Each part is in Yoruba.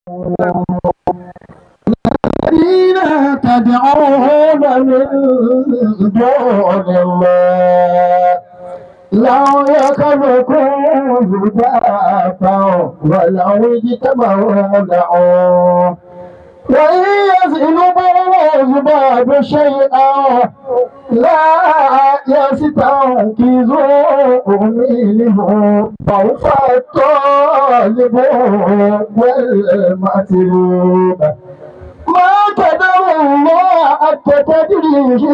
الذين تدعون من دون الله لو يخلقوا ذبابا ولو اجتمعوا له وإن يسلبوا الذباب شيئا لا يستنقذوه منه ضعف الطالب والمطلوب ما قدر الله حتى تدريه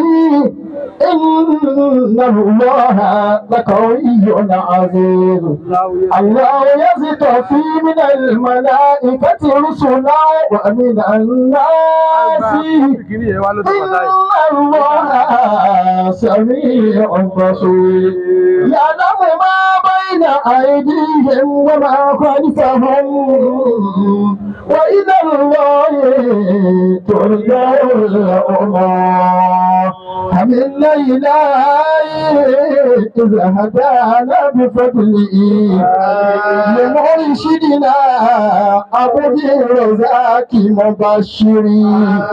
إن الله لقوي عزيز الله يصطفي من الملائكة رسلا ومن الناس إن الله سميع بصير يعلم ما بين أيديهم وما خلفهم وإلى الله ترجع الأمور حملنا إليه إذا هدانا بفضله لمرشدنا عبد الرزاق مبشرين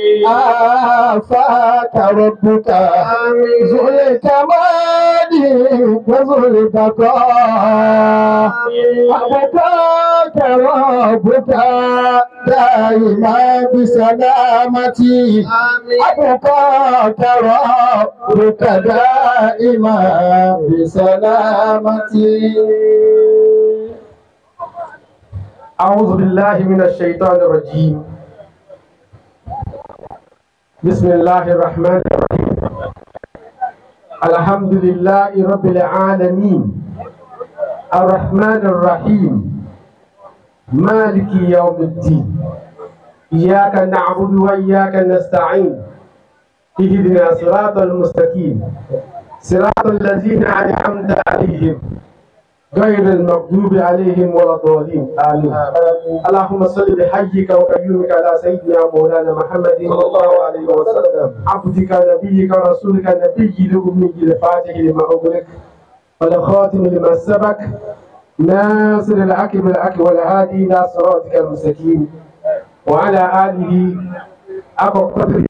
آفاك ربك ذو الكمال وذو البقاء أبقاك ربك دائما بسلامتي أبقاك ربك دائما بسلامتي أعوذ بالله من الشيطان الرجيم بسم الله الرحمن الرحيم الحمد لله رب العالمين الرحمن الرحيم مالك يوم الدين إياك نعبد وإياك نستعين اهدنا صراط المستقيم صراط الذين أنعمت عليهم غير المغضوب عليهم ولا الضالين آمين اللهم صل بحجك وكريمك على سيدنا مولانا محمد صلى الله عليه وسلم عبدك نبيك رسولك النبي الأمي الفاتح لما أغلق والخاتم لما سبق ناصر الحق بالحق والهادي إلى صراطك المستقيم وعلى آله أبو قدره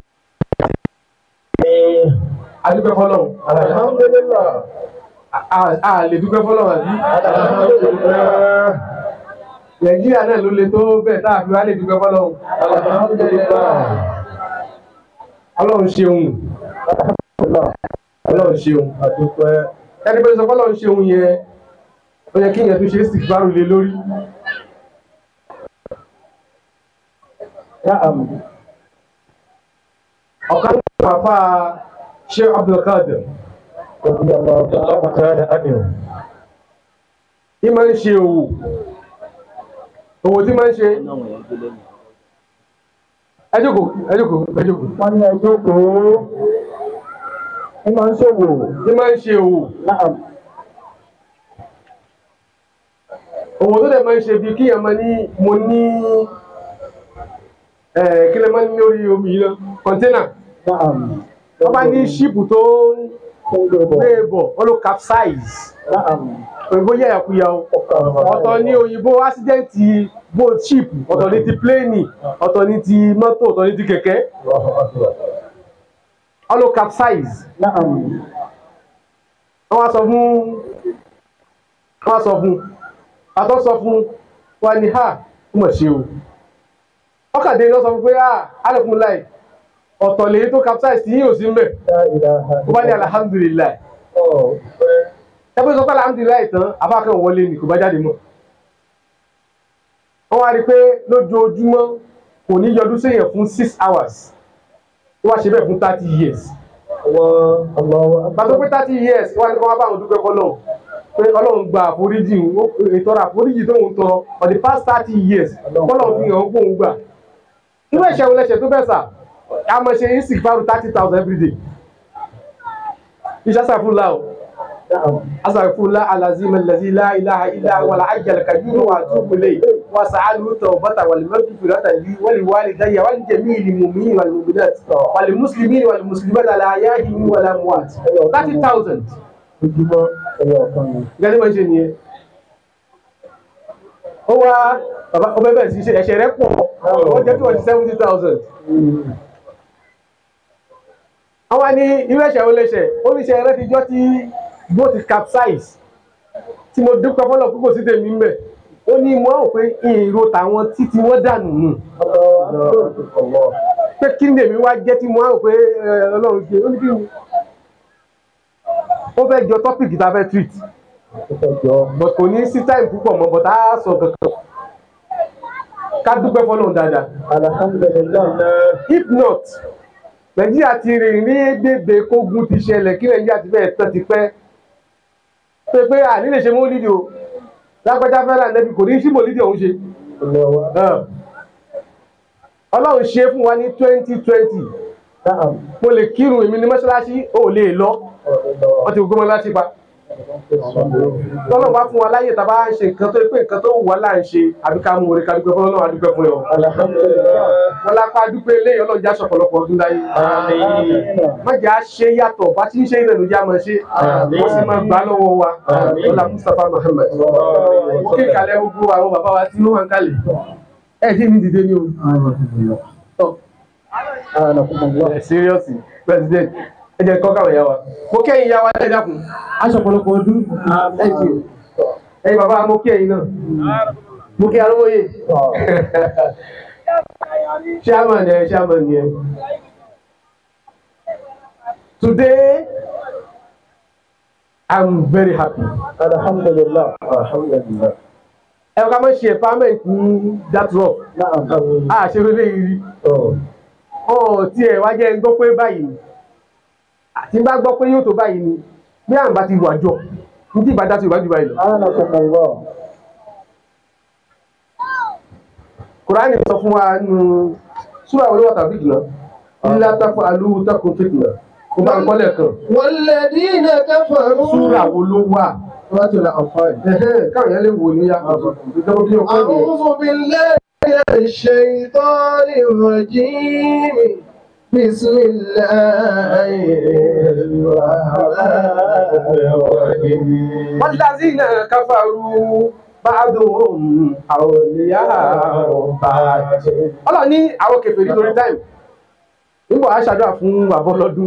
adúpẹ́ fọlọ́run alhamdulillah a lè dúpẹ́ fọlọ́run àbí alhamdulillah nàìjíríà náà ló le tó bẹ́ẹ̀ tá a fi wá lè dúpẹ́ fọlọ́run alhamdulillah ọlọ́run ṣeun ọlọ́run ṣeun adúpẹ́ ẹni pé sọ fọlọ́run ṣeun yẹn ó yẹ kí yẹn tún ṣe é sì bárò lé lórí na'am ọ̀kan nínú àfa ṣé abdulkadir radiyallahu ta'ala anhu tí máa ń ṣe òwò òwò tí máa ń ṣe ẹ jókòó ẹ jókòó ẹ jókòó wọ́n ní ẹjọ́ kó ní máa ń ṣòwò tí máa ń ṣe òwò na'am òwò tó dẹ̀ máa ń ṣe bíi kíyàn máa ní mo ní ẹ̀ kí lè máa ní lórí omi yìí náà kọ́ńténà na'am wọ́n bá ní ṣíìpù tó ń tó ń gbé bọ̀ gbé bọ̀ wọ́n ló capsize na'am òyìnbó yẹ̀yàkuyà o ọ̀tọ̀ ní òyìnbó ásídẹ́ǹtì bó ṣíìpù ọ̀tọ̀ ní ti pléènì ọ̀tọ̀ ní ti mọ́tò ọ̀tọ̀ ní ti kẹ̀kẹ́ wọ́n ló capsize na'am wọ́n wá sọ fún wọ́n wá sọ fún àtọ́ sọ fún wa ní ha ó mọ̀ ṣe o ọkàdé lọ sọ fún pé ah alẹ́kùn láì ọ̀tọ̀ lèyí tó capsize tí yín ò sí mbẹ̀ la ilaha ó bá ní alihamudulilayi illallah ẹgbẹ́ sọ pé alihamudulilayi tán abákan wọlé ni kò bá jáde mọ́ wọ́n wá rí i pé lójoojúmọ́ kò ní yọdún séèyàn fún six hours ó wá ṣe bẹ́ẹ̀ fún thirty years Allah Allah gbàtọ́ pé thirty years wọ́n á ní kó wá bá àwọn dúpẹ́ kọ́lọ́ pé ọlọ́run gba àforíjì ó- ètò ọ̀rọ̀ àforíjì tó ń tọrọ for the past thirty years kọ́lọ́run fi hàn ó kóun gbà irú ẹ̀ṣẹ̀ wo lẹ́ṣẹ̀ tó bẹ̀ sà a máa ṣe insig faru thirty thousand every day iṣẹ́ sàfúnla o na'am asàfúnla alazim alazi la ilaha illa wàlá ajal kabiru wa tubu lay wa sa'alu tawbata wal maghfirata li wal walidayya wal jami'il mu'minin wal mu'minat wal muslimin wal muslimat ala ahya'ihim wal amwat thirty thousand ojúmọ́ ẹyọ ọ̀kan ni gẹ́gẹ́ bá ń ṣe nìyẹn ó wá bàbá ọbẹ̀ bẹ̀rẹ̀ sí ṣe ẹ̀ṣẹ̀ rẹ̀ pọ̀ wọ́n jẹ́ kí wọ́n ti seventy thousand. àwọn ní irú ẹ̀ṣẹ̀ wo lè ṣẹ̀ oníṣẹ́ rẹ̀ ti jọ́ tí boat capsize tí mo dúpẹ́ fọlọ́ púpọ̀ sí tèmi ń bẹ̀ ó ní mo rò pé èrò tàwọn títí wọ́n dànù nù pé kí ni èmi wá jẹ́ tí mo rò pé ẹ, ọlọ́run ṣe ó ní kí ni ó fẹ́ jọ tọ́pìkì tá a fẹ́ treat but kò ní sí time púpọ̀ mọ́ but á sọ kankan ká dúpẹ́ fọlọ́run dáadáa Alhamdulillah. if not nàìjíríà ti rìn ní bèbè kógun ti ṣẹlẹ̀ kí nàìjíríà ti bẹ̀rẹ̀ tán ti pẹ́ pé pé àní lè ṣe mọ́lídìí o lágbájá fẹ́ràn nẹ́bí kò ní sí mọ́lídìí ọ̀hún ṣe Allah. ọlọ́run ṣe fún wa ní twenty twenty Na'am. mo lè kírun èmi ní mọ́ṣáláṣí ò lè lọ wọ́n ti gbogbo mọ́ṣáláṣí pa tọ́lọ́ bá fún wa láyè tá a bá ń ṣe nǹkan tó pé nǹkan tó wù wá là ń ṣe àbí ká mú orí ká dúpẹ́ fún ọlọ́run àdúpẹ́ fún ẹ o Alhamdulillah. wọn lápá dúpẹ́ eléyìí ọlọ́run já sọ̀pọ̀lọpọ̀ ọdún láyé má jẹ́ à ṣe yàtọ̀ bá ti ń ṣe ìrìnàjò já máa ṣe wọ́n sì máa gbà lọ́wọ́ wa ọlá Mustapha Muhammad mo kí kalẹ̀ gbogbo àwọn bàbá wa tí wọ́n wà ń kalẹ̀ ẹ̀ tí ní dìde ní o. Tọ́. Anakumullah. ẹ seriously president ẹ jẹ́ kọ́ káwọn ìyá wa mo kí ẹ̀yin ìyá wa ẹ dákun aṣọ ọ̀pọ̀lọpọ̀ ọdún thank you ẹ̀yin bàbá mo kí ẹ̀yin náà mo kí arúgbóyè chairman ẹ chairman ẹ today i'm very happy Alhamdulillah. Alhamdulillah. ẹ ká má ṣe empowerment ní that rock Na'am. a ṣe lóde yìí Oh. ọ̀ tí ẹ̀ wá jẹ́ ń gbọ́ pé báyìí ni àti bá gbọ́ pé yóò tó báyìí ni bí àwọn bá ti wà jọ ní tí ìbá dá sí ìwájú báyìí lọ. Anakumullah. kùránì sọ fún wa nù súrà wọlé wàtà fìtìnà ńlá tako alúwú tako fìtìnà kó bá ń kọ́lẹ̀ kan والذين كفروا súrà wo ló wà سورة الأنفال Ẹ̀hẹ́n, káwọn yẹn lè wò ní yá ìjọba bí ọkọ yẹn. أعوذ بالله من الشيطان الرجيم بسم الله الرحمن الرحيم والذين كفروا بعضهم أولياء بعض. ọlọ́run ní àwọn kèfèrí lórí táìmù nígbà wàá ṣàdúrà fún àbọ̀lọ́dún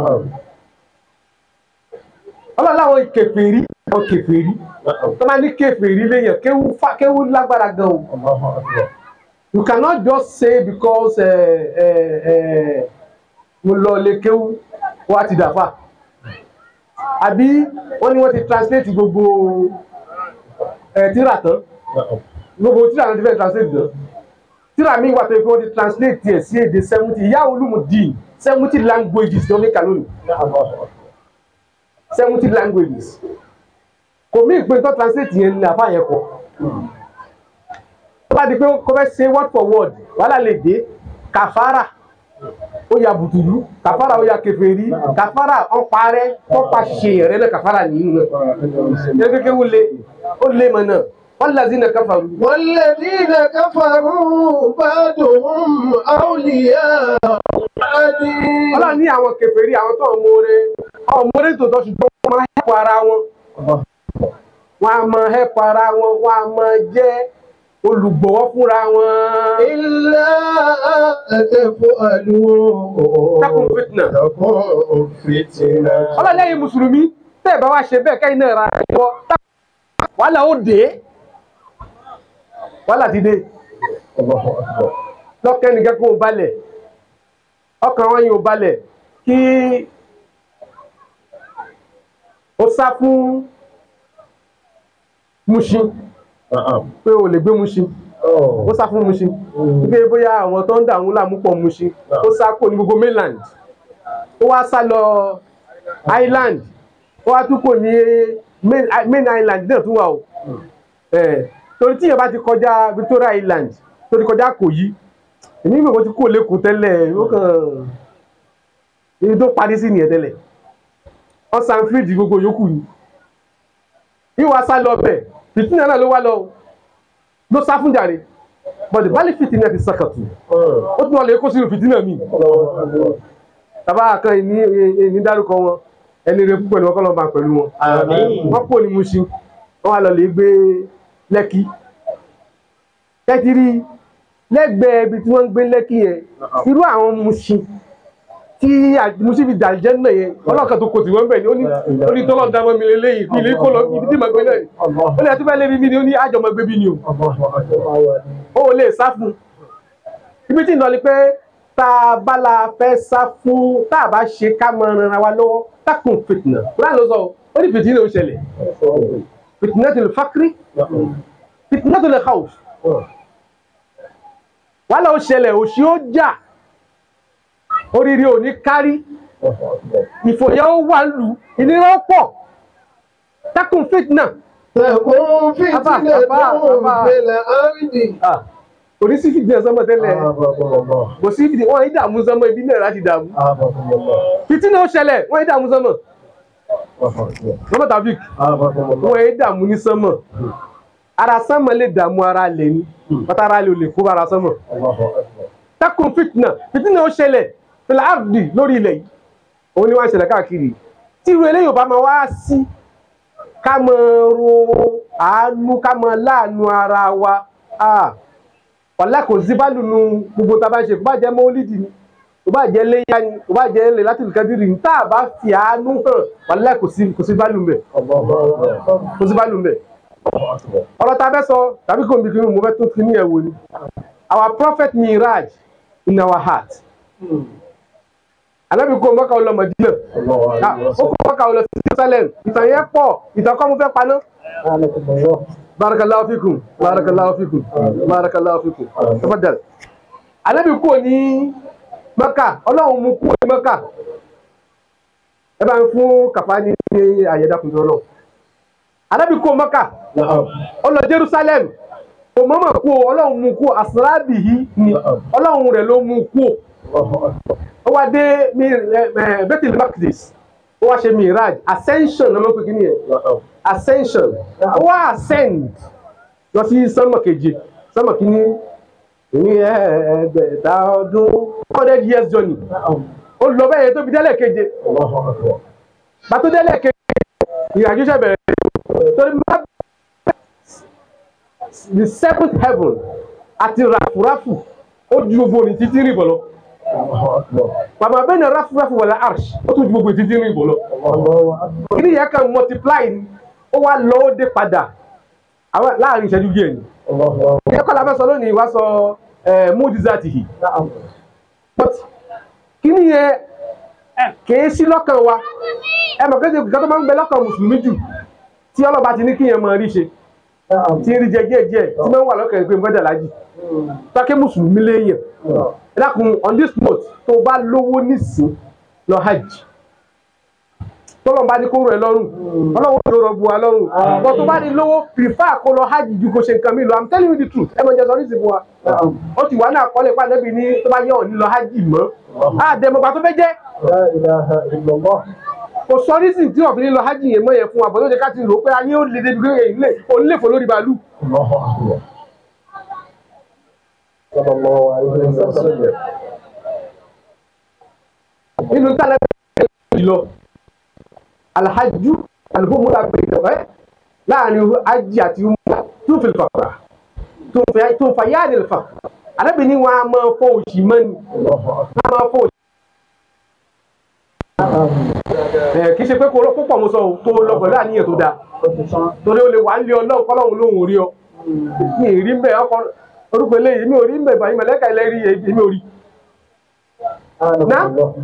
ọlọ́run láwọn kèfèrí àwọn kèfèrí tó máa ní kèfèrí léyàn kéwú fà- kéwú lágbára gan o الله أكبر you cannot just say because eh, eh, eh, mo lọ lè kéwú wá ti dàfà àbí wọ́n ní wọ́n ti translate gbogbo ẹ̀ tíra tán gbogbo tíra náà ti fẹ́ translate tán tíra mi wà tó yẹ kí wọ́n ti translate tiẹ̀ sí èdè seventy ìyá olùmùdí seventy languages tó ní kàlónì seventy languages kò mí ìpín tó translate yẹn ní àfáà yẹn kọ tó bá di pé kó fẹ́ ṣe word for word wàhálà lè dé kàfàrà ó ya bùtùlù kàfàrà ó ya kèfèrí kàfàrà ọ̀parẹ́ tọ́pa ṣe rẹ̀ náà kàfàrà nìyí náà kékeré ó lé ó lé mọ̀ náà wọ́n lè zina káfàrú. والذين كفروا بعضهم أولياء بعض ọlọ́run ní àwọn kèfèrí àwọn tó ń mọ̀ọ́rẹ́ àwọn mọ̀ọ́rẹ́ tó tọ́ ṣùgbọ́n wọ́n máa hẹ́pọ̀ ara wọn wọ́n á máa hẹ́pọ̀ ara wọn wọ́n á máa jẹ́ olùgbọ̀wọ́ fúnra wọn. إلا تفعلوا Takun fitna. تكون فتنة ọlọ́run lẹ́yìn mùsùlùmí tẹ́ ẹ̀ bá wá ṣe bẹ́ẹ̀ kẹ́yìn náà ra ẹ̀kọ́ wàhálà ó dé wàhálà ti dé الله أكبر lọ́kẹ́ nìkan kó o balẹ̀ ọkàn wọn yóò balẹ̀ kí o sá fún Mushin نعم pé o lè gbé Mushin ó أوه sá fún Mushin wípé bóyá àwọn tó ń dà ń láàmú pọ̀ Mushin ó sá kò ní gbogbo mainland ó wá sá lọ island ó wá tún kò ní main main island náà tún wà o Eh, torí tíyẹn bá ti kọjá Victoria Island tó ti kọjá Ìkòyí èmi ìgbà tí kò lẹ́kọ̀ọ́ tẹ́lẹ̀ ó kàn ibi tó parí sí nìyẹn tẹ́lẹ̀ wọ́n san fíríjì gbogbo yòókù ni ìwà sá lọ bẹ̀ fìtínà náà ló wá lọ ló sá fún jàre bọ̀dé bálí fìtínà ti sàkàtù ó tún wà lè kó sínú fìtínà mi الله أكبر tàbá kan ní ní dárúkọ wọn ẹni rẹ púpọ̀ ní wọ́n kọ́ lọ́ọ́ bá pẹ̀lú wọn آمين wọ́n kò ní Mushin wọ́n wá lọ lè gbé Lẹ́kì tẹ́tìrí lẹ́gbẹ̀ẹ́ ibi tí wọ́n ń gbé lẹ́kì yẹn irú àwọn musin tí musin fi dàjẹ́ náà yẹn ọlọ́kan tó kò tí wọ́n bẹ̀ ni ó ní ó ní tọ́lọ́ dámọ́ mi lélẹ́yìn kí ilé kó lọ ibi tí màá gbé náà ni ó ní àtúbẹ̀ lé mi ni ó ní àjọmọ́ gbé bí ni o ó lè sá fún ibi tí ń lọ ni pé tá a bá la fẹ́ sá fún tá a bá ṣe ká mọ ara wa lọ́wọ́ takùn fìtìnà láì lọ sọ ó ní fìtìnà ó ṣẹlẹ̀ fìtìnà tó lè fákírí fìtìnà tó lè khawf wàhálà ó ṣẹlẹ̀ òṣì ó jà oríire ò ní kárí ìfòyà ó wà lù ìnira ó pọ̀ takùn fìtìnà تكون فتنة أبا- أبا- أبا. في الأرض kò ní sí fìtìnà sọmọ tẹ́lẹ̀ أعاذكم الله kò sí fìtìnà wọn yìí dààmú sọmọ ibi náà láti dààmú أعاذكم الله fìtìnà ó ṣẹlẹ̀ wọn yìí dààmú sọmọ lọ́mọ tàbí أعاذكم الله wọn yìí dààmú ní sọmọ ara sọmọ lè dààmú ara lè ní pátá ara lè ò lè kó ara sọmọ الله أكبر takùn fìtìnà fìtìnà ó ṣẹlẹ̀ fìlà áàdì lórí ilẹ̀ yìí òun ni wọ́n ń ṣẹlẹ̀ káàkiri tí irú eléyìí ò bá máa wá sí ká máa ro àánú ká máa láàánú ara wa ah, wàlá kò sí bá lùnú gbogbo tá a bá ṣe kò bá jẹ́ mọ́lídìí ni kò bá jẹ́ léyà ni kò bá jẹ́ lè láti nìkan dìrì ní tá a bá fi àánú hàn wàlá kò sí kò sí bá lù mbẹ̀ الله أكبر kò sí bá lù mbẹ̀ الله أكبر ọ̀rọ̀ tá a fẹ́ sọ tàbí kò ń bí kí mo fẹ́ tún fi ní ẹ̀wò ni our prophet miraj in our heart anabi kó mọ́kà ọlọ Mádínà الله Ah, عليه ó وسلم kó mọ́kà ọlọ sí Jerusalem ìtàn yẹn pọ̀ ìtàn kọ́ mo fẹ́ paná أعانكم الله barakallahu fikum barakallahu fikum barakallahu fikum tafadal anabi kó ní mọ́kà ọlọ́run mú kó ní mọ́kà ẹ bá ń fún kàfá ní àyẹ̀dàkùnrin ọlọ́run anabi kó mọ́kà نعم ó lọ Jerusalem kò mọ́mọ́ kú o ọlọ́run mú kú àsìlábì yìí ni ọlọ́run rẹ̀ ló mú kú o الله أكبر ó wá dé mi ẹ Bethel Makdis ó wá ṣe miraj ascension lọ́mọ pé kí ni yẹn نعم ascension ó wá ascend lọ sí sánmọ̀ keje sánmọ̀ kìíní ní ẹ̀ẹ́dẹ̀ẹ̀ta ọdún hundred years journey نعم ó lọ bẹ́ẹ̀ yẹn tó fi délẹ̀ keje الله أكبر pàtó délẹ̀ keje ìrìnàjò ṣe bẹ̀rẹ̀ torí má the seventh heaven àti ràfùràfù ó ju gbogbo òní títí rìn bọ̀ lọ الله أكبر pàmò abẹ́nà ràfùràfù wọlé arsh ó tún ju gbogbo títí rìn bọ̀ lọ الله أكبر kí ni ìyẹn kan multiply ni ó wá lọ ó dé padà àwọn láàrin ìṣẹ́jú díẹ̀ ni الله أكبر ìyẹn kọ́ la fẹ́ sọ lónìí wá sọ múdìzátì yìí نعم but kí ni yẹn ẹ kìí sí lọ́kàn wa ẹ mọ̀ kéde nǹkan tó máa ń bẹ lọ́kàn mùsùlùmí jù tí ọlọ́ba ti ní kí yẹn máa rí ṣe نعم tí ń rí jẹ díẹ̀ díẹ̀ tí máa ń wà lọ́kàn ìpín fẹ́dà lájì pákẹ́ mùsùlùmí léèyàn ẹ dákun on this note tó bá lówó nísìn lọ hajj tọ́lọ̀ bá ní kó rẹ̀ lọ́rùn ọlọ́run ló rọ̀ bu wa lọ́rùn bọ́ tó bá ní lówó prefer kó lọ hajj ju kó ṣe nǹkan mi lọ i'm telling you the truth ẹ mọ̀ jẹ́ sọ ní ìsìnkú wa ó ti wà náà kọ́lé pa níbi ní tó bá yẹ òní lọ hajj mọ́ àdèmọ̀gbà tó fẹ́ jẹ́ لا إله إلا الله kò sọ nísìn tí ọ̀fìn lọ hajj yẹn mọ́ yẹn fún wa bọ́ tó jẹ́ ká ti rò pé ayé ó lè débi pé èyí lè òun lè fò lórí bàálù الله أكبر صلى الله عليه وسلم nínú tálẹ́ lọ alhaju alhumura gbẹdẹ ẹ láàrin hajj àti umra tó fi fàkàrà tó fẹ tó fà yá ni fà alábìíní wọn a máa fọ òṣì mọ́ni الله أكبر a máa fọ òṣì. ẹ kì í ṣe pé kó lọ púpọ̀ mo sọ o tó lọ pẹ̀lú àníyàn tó dáa torí o lè wà ń lé ọlọ́run kọ́lọ́run lóhùn orí ọ mi ì rí mbẹ ọkọ orúkọ eléyìí mi ò rí mbẹ báyìí mẹlẹ́ka ilẹ̀ rí èmi ò rí. أعانكم الله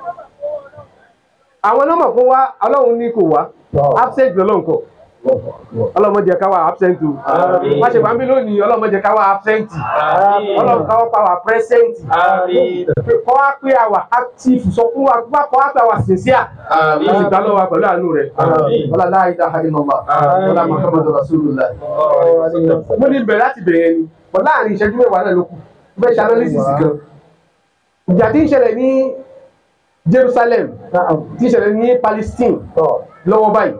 àwọn nọ́mọ̀ fún wa ọlọ́run ní kò wá absent lọ́lọ́run kọ الله أكبر ọlọ́run má jẹ́ ká wà absent o Àmín. má ṣe wà ń bí lónìí ọlọ́run má jẹ́ ká wà absent Àmín. ọlọ́run ká wà pa wà present Àmín. kọ́ wá pé àwà active sọ fún wa kọ́ wá pé àwà sincere Àmín. ó sì gbà lọ́wọ́ wa pẹ̀lú àánú rẹ̀ Àmín. wala la ilaha illallah Àmín. wala muhammadu rasulullah mo ní bẹ̀rẹ̀ láti bẹ̀rẹ̀ ni wọ́n láàrin ìṣẹ́jú mẹ́wàá náà ló kù bẹ́ẹ̀ ṣe analysis kan ìjà tí ń ṣẹlẹ̀ ní Jerusalem نعم tí ń ṣẹlẹ̀ ní Palestine طبعا lọ́wọ́ báyìí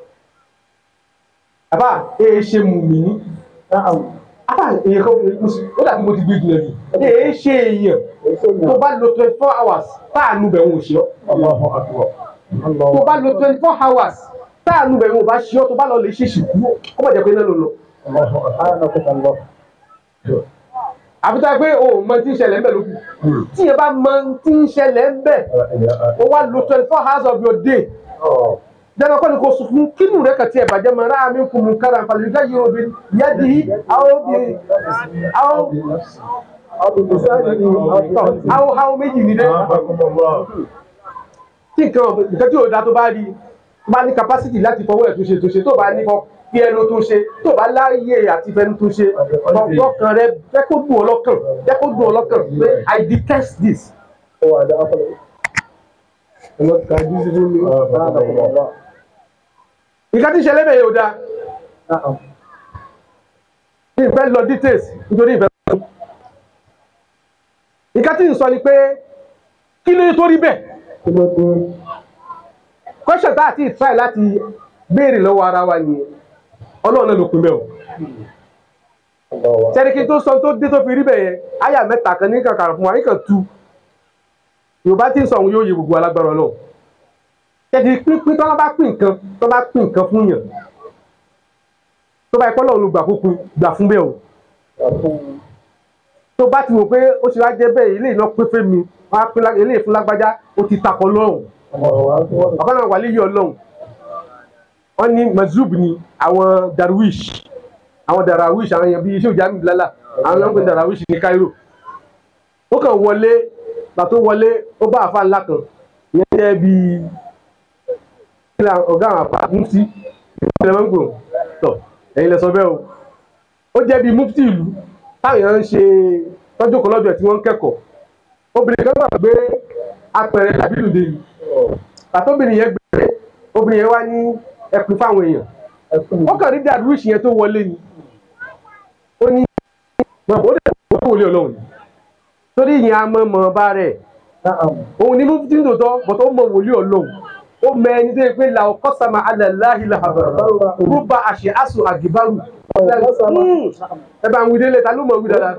àbá èé ṣe mùmí نعم àbá èyàn kan ó dàbí mo ti gbé jùlọ jù èé ṣe èèyàn tó bá lo twenty four hours táànù bẹ̀ wọn ò ṣe ọ́ الله أكبر tó الله bá lo twenty four hours táànù bẹ̀ wọn ò bá ṣe ọ́ tó bá lọ lè ṣe ṣìkú ó bàjẹ́ pé náà ló lọ الله أكبر أعانكم الله àfi tá a pé o mọ tí ń ṣẹlẹ̀ ń bẹ̀ lókù tí yẹn bá mọ tí ń ṣẹlẹ̀ ń bẹ̀ o wá lo twenty four hours of your day jẹ́nà kọ́ni kò sùn fún kínú rẹ̀ kàtí ẹ̀ bàjẹ́ mọ́ ara mi kùn mú kára nǹkan lè dájú obi yá di àwọn bi àwọn àwọn àwọn méjì ní dẹ́ tí nǹkan nǹkan tí ò da tó bá rí bá ní capacity láti fọwọ́ ẹ̀ tó ṣe tó ṣe tó bá ní fọ fi ẹnu tó ṣe tó bá láàyè àti fẹnu tó ṣe ọkàn rẹ jẹ́ kó dùn ọ́ lọ́kàn jẹ́ kó dùn ọ́ lọ́kàn pé I detest this. nǹkan tí ń ṣẹlẹ̀ bẹ́ẹ̀ yóò da ìfẹ́ lọ details nítorí ìfẹ́ lọ. nǹkan tí ń sọ ni pé kí ló tó rí bẹ́ẹ̀ question tá a ti try láti béèrè lọ́wọ́ ara wa nìyẹn ọlọ́run náà ló pin bẹ́ẹ̀ o sẹ́ríkì tó sọ tó dé tó fi rí bẹ́ẹ̀ yẹn àyà mẹ́ta kan ní kankan fún wa ní kan tu yorùbá tí ń sọ òun yóò yẹ gbogbo alágbára ọlọ́run tẹ̀sí pínpín tó bá pín nǹkan tó bá pín nǹkan fún yàn tó bá ikọ́ lọ́run ló gbà fún gbà fún bẹ́ẹ̀ o tó bá ti wò pé ó ṣe wá jẹ́ bẹ́ẹ̀ ilé iná pé fẹ́ mi wọ́n á pín ilé ìfún lágbájá ó ti takọ̀ lọ́rùn ọ̀kan náà wà léyìí ọlọ́run wọ́n ní mazub ni àwọn darwish àwọn darawish àwọn èèyàn bíi iṣẹ́ òjá mi lálà àwọn ọlọ́run pé darawish ní Cairo ó kàn wọlé gbàtó wọlé ó bá àfa ńlá kan ìyẹn jẹ́ bíi ọ̀gá àwọn àpá mufti ìpínlẹ̀ mọ́ngò tọ̀ ẹ̀yin lẹ sọ bẹ́ẹ̀ o ó jẹ́ bíi mufti ìlú táwọn èèyàn ń ṣe tọ́jú kan lọ́dọ̀ ẹ̀ tí wọ́n ń kẹ́kọ̀ọ́ obìnrin kan gbà pé apẹ̀rẹ̀ tàbí lùdè yìí àtọ́bìnrin yẹn gbé obìnrin yẹn wá ní ẹkùn fáwọn èèyàn ó kàn rí dàrúwìsì yẹn tó wọlé ni ó ní mọ̀ ó dẹ̀ wọ́n wọlé ọlọ́run torí ìyẹn a mọ̀ mọ̀ bá rẹ̀ òun ni mufti ń tòótọ́ bọ̀tọ̀ ó mọ̀ wòlé ọlọ́run ó mọ ẹni tó yẹ pé la ọkọ sama alalahi lahabara rúbà àṣẹ àṣọ àgìbárù ẹ bá ń wí délé ta ló mọ wí dáadáa.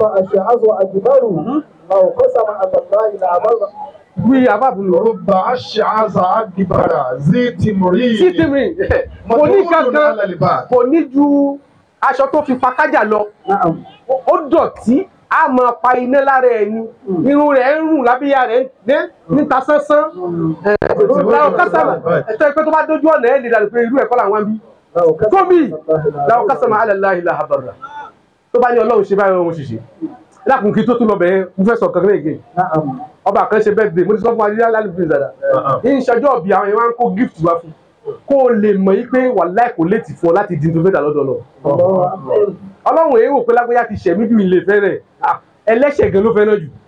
wí abáàbò lọ. رب أشعث أكبر ذي تمرين sí tèmi kò ní kankan kò ní ju aṣọ tó fi fa kájà lọ ó dọ̀tí a máa pa iná lára ẹ̀ ni irun rẹ̀ ń rùn lábíyá rẹ̀ ń níta sánsán làwọn kásàmà ẹ̀tọ́ ìpẹ́ tó bá dójú ọ̀nà ẹ̀ lè dàlù pé irú ẹ̀kọ́ làwọn bí tóbi làwọn kásàmà alẹ́láhi làhàbàrà tó bá ní ọlọ́run ṣe báyìí ọ̀hún ṣiṣẹ́ lákùn kí tó tún lọ bẹ̀ẹ́ mo fẹ́ sọ kankan again ọba kan ṣe birthday mo ti sọ fún wa nílá lálẹ́ bíi dada ní ìṣọjọ́ ọ̀bì àwọn yẹn wá ń kó gift wá fún kó o lè mọ̀ yí pé wàláì kò létí fún ọ láti di tó fẹ́ dà lọ́dọ̀ lọ ọlọ́run èyí wò pé lágbóyà ti ṣẹ̀mí bí ilé fẹ́rẹ̀ ẹlẹ́ṣẹ̀ gan ló fẹ́ràn jù.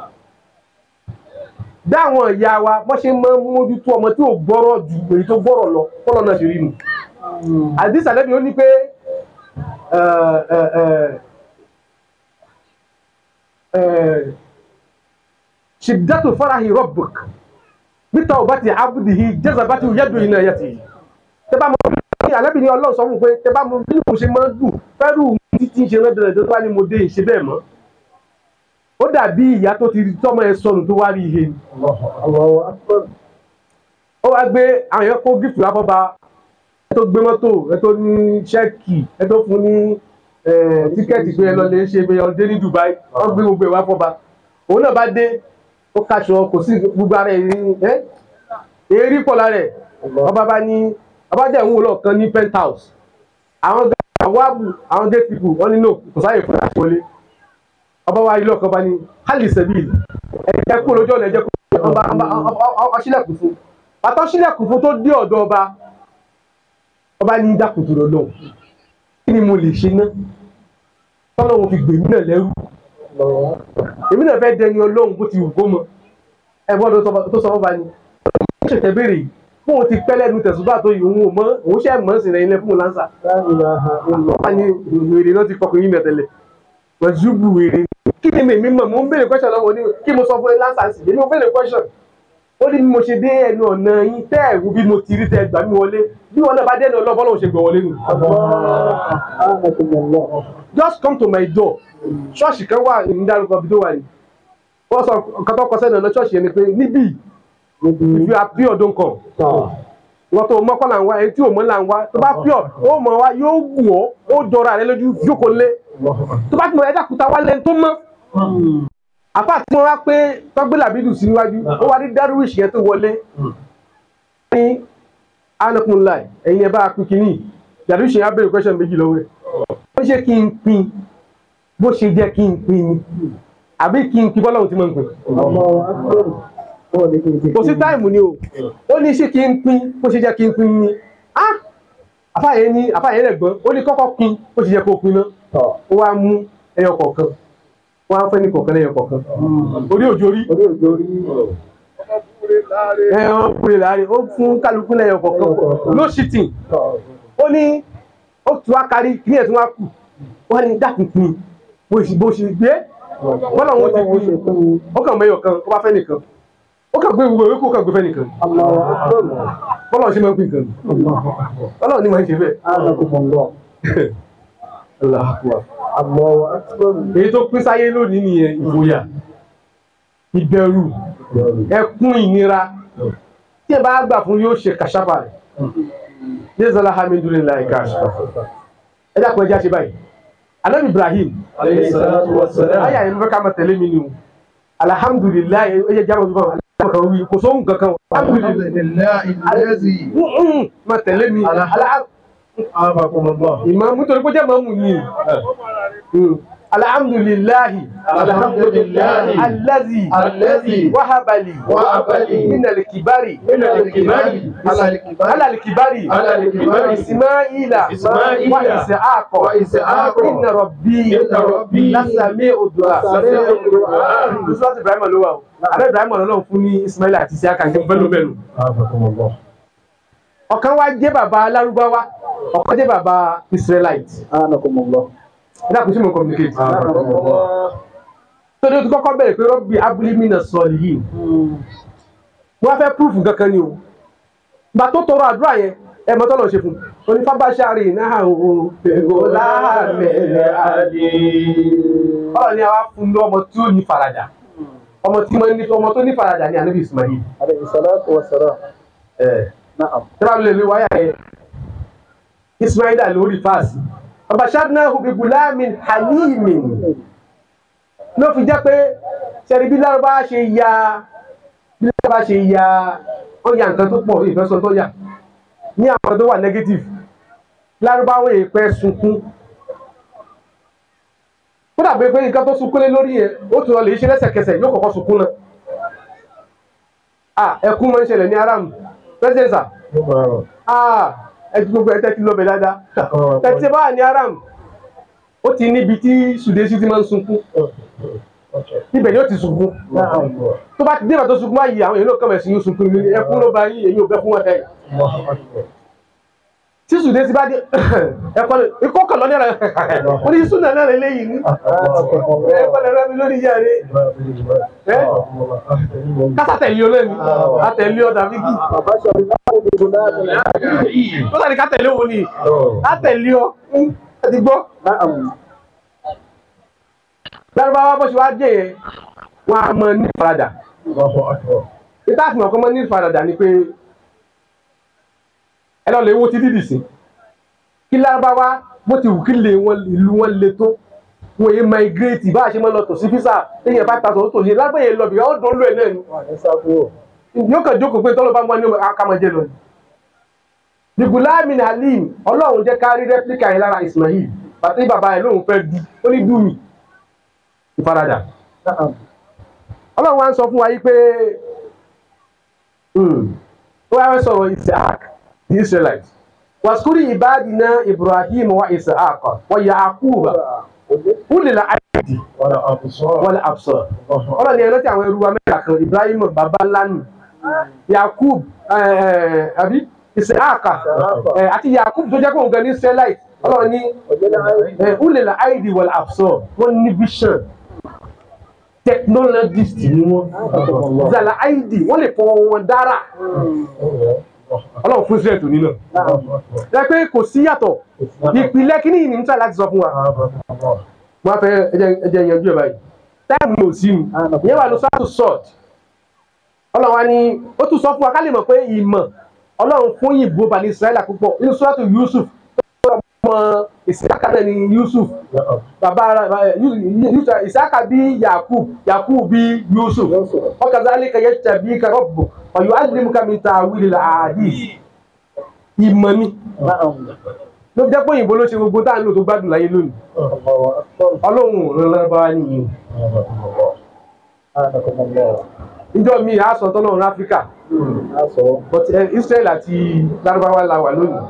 dáwọn ìyá wa wọ́n ṣe máa ń mójútó ọmọ tí ò gbọ́rọ̀ ju èyí tó gbọ́rọ̀ lọ kọ́lọ́ náà ṣe rí nu. àdìs àdẹ́bí ó ní pé ṣìdátù farahi rabbuk níta ò bá ti abudihi jazabati yadu iná yàtì. tẹ́ bá mọ bí àlẹ́bí ni ọlọ́run sọ fún un pé tẹ́ bá mọ bí mo ṣe máa ń dùn fẹ́rù títí ṣe lọ́dọ̀ tó bá ní mo dé ìṣe bẹ́ẹ̀ mọ́ ó dàbí ìyá tó ti tọ́mọ ẹ sọnù tó wá rí ihe ni ó wá gbé àwọn èèyàn kó gíftù láfọ́ba ẹ tó gbé mọ́tò ẹ tó ní ṣẹ́ẹ̀kì ẹ tó fún ní tíkẹ́ẹ̀tì pé ẹ lọ lè ṣe pé ọdẹ ní Dubai wọ́n gbé gbogbo ẹ̀ wá fọ́ba òun náà bá dé ó kaṣọ kò sí gbogbo ara ẹ̀ ẹ́ èérí pọ̀ lára ẹ̀ ọba bá ní ọba dẹ̀ ń wò lọ́ọ̀kan ní penthouse àwọn àwọn àbù àwọn gate people wọ́n ní no kò sáyè fún àti wọlé ọba wa ilé ọkọ̀ bá ní hali sẹ́bìlì ẹ̀jẹ̀ kú lójú ọ̀nà ẹ̀jẹ̀ kú ọba ọṣílẹ̀kùn fún bàtà ọṣílẹ̀kùn fún tó dé ọ̀dọ̀ ọba ọba ní dákùtù lọ́lọ́ kí ni mo lè ṣe ná tọ́lọ́wọ́ fi gbèmí náà lẹ́rù èmi náà fẹ́ dẹni ọlọ́run bó ti wù kó mọ ẹ̀gbọ́n tó sọ ọba ni ó ṣẹ̀ṣẹ̀ béèrè yìí fún òun ti pẹ́ lẹ́nu tẹ̀sùbà tó yìí òun ò mọ òun ṣẹ̀ mọ́ sí rẹ̀ ilẹ̀ fún un lánsà wọ́n ní wèrè náà ti kọkùnrin yìí mẹ́tẹ́lẹ̀ wọ́n zúbù wèrè kí ni mèmí mọ̀ mo ń béèrè question lọ́wọ́ ní kí mo sọ fún ẹ lánsà sí èmi ò béèrè question ó ní bí mo ṣe dé ẹnu ọ̀nà yín tẹ́ ẹ̀ wú bí mo ti rí tẹ́ gbà mí wọlé bí wọn náà bá dẹ́nu ọlọ́fọ́ lọ́wọ́ ṣe gbọ̀ wọlé nù. just come to my door ṣọ́ọ̀ṣì kan wà ní dárúkọ bí tó wà ní wọ́n sọ nǹkan tó kọ sẹ́nu ọ̀nà ṣọ́ọ̀ṣì yẹn ni pé níbí ìfi àpí ọdún kan wọ́n tó mọ́kọ́ là ń wá ẹni tí ò mọ́ là ń wá tó bá pure ó mọ̀ wá yóò wù ọ́ ó jọra rẹ lójú jókòó lé tó bá ti mọ ẹ̀dá kúta wá lẹ́nu tó mọ́ àpá tí wọ́n wá pé tọ́gbé làbídù sí níwájú ó wá rí dárúwìsì yẹn tó wọlé ní anakunla ẹ̀yin ẹ̀ bá a pín kínní dárúwìsì yẹn á béèrè question méjì lọ́wọ́ ẹ̀ ó ṣe kí n pín bó ṣe jẹ́ kí n pín ni àbí kí n pín bọ́lá òun ti mọ̀ n pín kò sí táìmù ni o ó ní ṣé kí n pín bó ṣe jẹ́ kí n pín ni ah àfàyè ní àfàyè rẹ̀ gbọ́n ó ní kọ́kọ́ pín bó ṣe jẹ́ kó pín náà ó wá mú ẹyọ kọ̀ọ̀kan wọ́n á fẹ́ ní kọ̀ọ̀kan lẹ́yọ kọ̀ọ̀kan orí òjò rí ẹ̀hàn kúrè láàrin ó fún kálukú lẹ́yọ kọ̀ọ̀kan no shitting ó ní ó tún wá kárí kí ẹ̀ tún wá kù wọ́n ní dákun pín bó ṣe bó ṣe gbé wọ́n náà wọ́n ti pín ó kàn mẹ́yọ̀ kan ó bá fẹ́ nìkan ó kàn gbé gbogbo ewé kó kàn gbé fẹ́ nìkan bọ́lá ṣe máa ń pín nǹkan bọ́lá ní máa ń ṣe bẹ́ẹ̀. Allahu Akbar. èyí tó pín sáyé lónìí nìyẹn ìgboyà ìbẹ̀rù ẹkún ìnira tí ẹ bá gbà fún yóò ṣe kàṣàfà rẹ̀ yéé zọlá hamidulillah kàṣà ẹ dákun ẹjá ṣe báyìí anabi ibrahim Alayhi salatu wa salam. ayé àyè fẹ́ ká máa tẹ̀lé mi ni o alhamdulilayi ẹ jẹ́ jábọ̀ bí wọn alhamdulilayi wí kò sóhun kankan alhamdulilayi Alhamdulillahi allazi máa tẹ̀lé mi alhamdulilayi afakumullah. ìmọ̀ nítorí pé jẹ́ mọ̀mù ni alhamdulilayi Alhamdulillahi alazi allazi wahabali wahabali minal kibari min al-kibari ala al-kibari alal kibari ala al-kibari ismaila Ismaila wa isaaka wa Isaaka inna rabbi inna rabbi lasami odua lasami'u du'a. nusrat ibrahim ló wà o alẹ́ ibrahim ọlọ́run fún ní ismaila àti isiaka ní bẹ́ẹ̀ bẹ́ẹ̀ afakumullah. ọ̀kan wá jẹ́ bàbá lárúbáwá ọ̀kan jẹ́ bàbá israelite ẹ dákun sí mo communicate afakumullah. tó dé tó kọ́kọ́ bẹ̀rẹ̀ pé rọ́bì abúlímínà sọ̀rọ̀ yìí wọ́n fẹ́ púrúfù kankan ni o gbà tó tọrọ àdúrà yẹn ẹ mọ́tọ́ lọ ṣe fún un onífábàṣárì náà o pẹ̀lú láàmẹ̀lẹ̀ àdé ọ̀rọ̀ ni a wá fún ní ọmọ tí ó ní faradà ọmọ tí wọ́n ní ọmọ tó ní faradà ní anabi ismail tẹ́lá lè lè wáyà yẹn ismail lórí fáàsì ọbàṣárì hubi gulamin halimin ló fi jẹ́ pé sẹ́ni bí lárúbá ṣe ya bí lárúbá ṣe ya ó ya nǹkan tó pọ̀ ìfẹ́sọ̀ tó yà ní àwọn tó wà negative lárúbáwọ̀ èèpẹ̀ sunkún ó dàbí pé nǹkan tó sunkún lé lórí yẹn ó tún lọ lè ṣe lẹ́sẹ̀kẹsẹ̀ yóò kọ́kọ́ sunkún náà ah ẹkún máa ń ṣẹlẹ̀ ní aram president sir ah ẹ ti gbogbo ẹ tẹ́tí lọ́bẹ̀ dáadáa tẹ́tí bá wà ní aram ó ti níbi tí sùdésì ti máa ń sunkún ibẹ̀ ni ó ti sunkún tó bá ti dé ìbàdàn sunkún báyìí àwọn èèyàn náà kàn mẹ́sìn yóò sunkún ní ẹkún ló bá yín èyí ò bẹ́ fún wọn tẹ́yìn tí sùdésì bá dé ẹ̀kọ́ ikọ́ kàn lọ́ní ẹ̀rọ ó ní súnà náà lélẹ́yìí ní ẹ̀kọ́ lẹ́rọ mi lórí ìyá rẹ̀ kásá tẹ̀lé ọ lẹ́nu àtẹ̀lé ọ dàbí kí ó sàní ká tẹ̀lé òun ni àtẹ̀lé ọ ẹ ti gbọ́ lárúbáwá bó ṣe wá dé yẹn wọn a mọ ní ìfaradà ìta àfihàn ọkọ mọ ní ìfaradà ni pé ẹ lọ lè wo ti dídì sí kí lárúbáwá bó ti wù kí lè wọn ìlú wọn le tó wọn yé migrate bá a ṣe máa lọ tò sí físà téèyàn bá ta tòun tò sí lágbẹ̀yẹ lọ bìí ó dùn lù ẹ̀ náà ni yóò kàn jókòó pé tọ́lọ́ bá mú wa ní akamọ̀jẹ lọ. dìgúláàmì halim ọlọ́run jẹ́ ká rí rẹ́píkà yẹn lára ismail bàtí bàbá ẹ̀ lóun fẹ́ du ó ní dùn mí ìfaradà. ọlọ́run wa ń sọ fún wa yìí pé ó wá sọ̀rọ̀ isaac the israelites waskuri ibadina ibrahim wa isaac wa yaquba ulil aidi wal absar ọlọ́run ni ẹ̀rọ tí àwọn ẹrú wa mẹ́ta kan ibrahim baba lanu yakub àbí isaac àti yakub tó jẹ́ kó nǹkan ní israelite ọlọ́run ní ulil aidi wal absar wọ́n ní vision technologist ni wọ́n zala aidi wọ́n lè fọwọ́ wọn dára ọlọ́run fún israel tó nínú ẹ pé kò sí yàtọ̀ ìpìlẹ̀ kíní yìí ní níta láti sọ fún wa wọ́n fẹ́ ẹjẹ yanjú ẹ̀ báyìí táìmù ní òsì mi ìyẹn wà ló sọ́ọ̀tù sọ́ọ̀t ọlọ́run wa ni ó tún sọ fún wa ká lè mọ̀ pé ìmọ̀ ọlọ́run fún yìnbó bani israẹli púpọ̀ nínú sọ́ọ̀tù yusuf ọmọ ìsìláka náà ni Yusuf bàbá ìsìláka bí Yakub Yakub bí Yusuf wakazalika yajtabika rabbuka wa yu'allimuka min ta'wilil ahadith ìmọ̀ ni ló fi jẹ́ pé òyìnbó ló ṣe gbogbo tá à ń lò tó gbádùn láyé lónìí ọlọ́run ò rán lárúbáwá nìyí ìjọ mi à sọ tọ́lọ́run áfíríkà but eh, Israel àti lárúbáwá la wà lónìí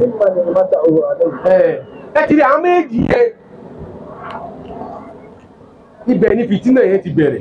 ẹ ẹ kiri àwọn méjì yẹn ibẹ̀ ni fìtínà yẹn ti bẹ̀rẹ̀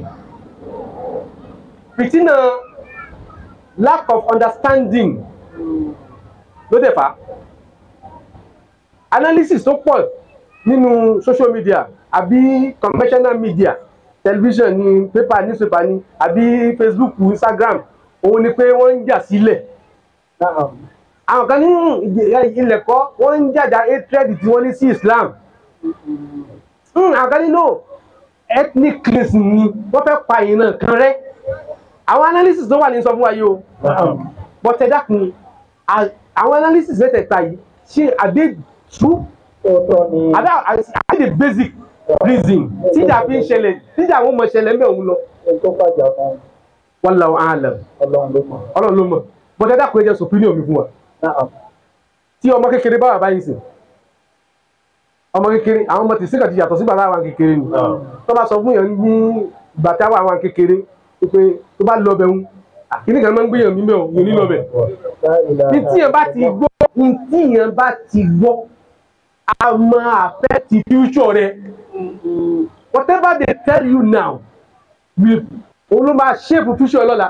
fìtínà lack of understanding ló dẹ̀ fà á analysis tó pọ̀ nínú social media àbí conventional media television ni paper newspaper ni àbí Facebook Instagram òun ni pé wọ́n ń jà sílẹ̀ àwọn kan ní ilẹ̀ kọ́ wọ́n ń jàjà hatred tí wọ́n ní sí Islam Hmm, àwọn kan ní no ethnic cleansing ni wọ́n fẹ́ pa ìran kan rẹ́ àwọn analysis tó wà ní sọ fún wa yìí o but ẹ dákun à- àwọn analysis mẹ́tẹ̀ẹ̀ta yìí ṣe àdé true àdá àdé the basic reason tíjà fi ń ṣẹlẹ̀ tíjà àwọn ọmọ ṣẹlẹ̀ ń bẹ̀ òun lọ wallahu a'lam ọlọ́run ló mọ̀ but ẹ dákun ẹ jẹ́ sọ opinion mi fún wa tí ọmọ kékeré bá wà báyìí sìn ọmọ kékeré àwọn ọmọ tìsí kan ti yàtọ̀ sígbà táwọn kékeré ni tó bá sọ fún yẹn ní ìgbà táwọn àwọn kékeré pé tó bá lọ bẹ̀ ń kíní kan máa ń gbéyàn mímẹ́ ò yóò ní lọ bẹ̀ ní tí yẹn bá ti gbọ́ ní tí yẹn bá ti gbọ́ a máa affect future rẹ whatever they tell you now will òun ló máa shape future lọ́la.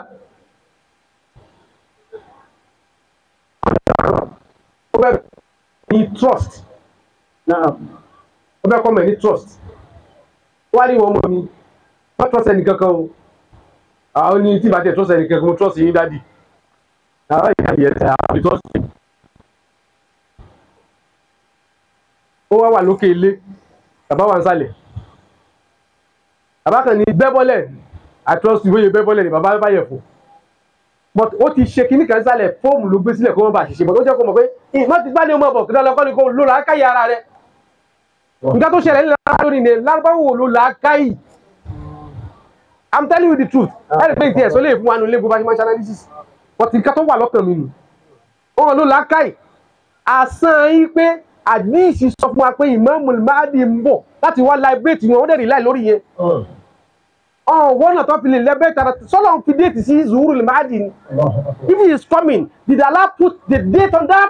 ó fẹ́ ní trust ó fẹ́ kọ́ mọ̀ ní trust wá ní ìwọ ọmọ mi má trust ẹnì kankan o àwọn ní tí ìbàjẹ́ trust ẹnì kankan mo trust yín dádì àwọn ìyá yẹn tẹ àwọn trust yín. ó wá wà lókè ilé bàbá wà ń sàlẹ̀ bàbá kan ní bẹ́bọ́lẹ̀ I trust you bóyá bẹ́bọ́lẹ̀ ni bàbá bá yẹ fún but ó ti ṣe kinní kan sálẹ̀ fóòmù ló gbé sílẹ̀ kó má bàa ṣiṣẹ́ but ó jẹ́ kó mọ̀ pé ìmọ̀ ti gbá ní ọmọ bọ̀ kí lọ́lọ́ kọ́ni kó ló là á káyì ara rẹ̀ nǹkan tó ṣẹlẹ̀ nílẹ̀ lórí ni lárúbáwò ló là á káyì i'm telling you the truth ẹ̀rì pé ìtì ẹ̀sọ́ lè fún wa nílé bó bá ṣe máa ṣe analysis but nǹkan tó wà lọ́kàn mi nù wọn ló là á káyì àsán yín pé àdíìsì sọ fún wa pé Imamul Mahdi ń bọ̀ láti wá liberate wọn ó dẹ̀ rí láì lórí yẹn ọ̀hún wọ́n náà tó fi lè lẹ́bẹ̀ẹ́ tara sọ́lọ́ fi déètì sí Zuhurul Mahdi ni if he is coming did Allah put the date on that.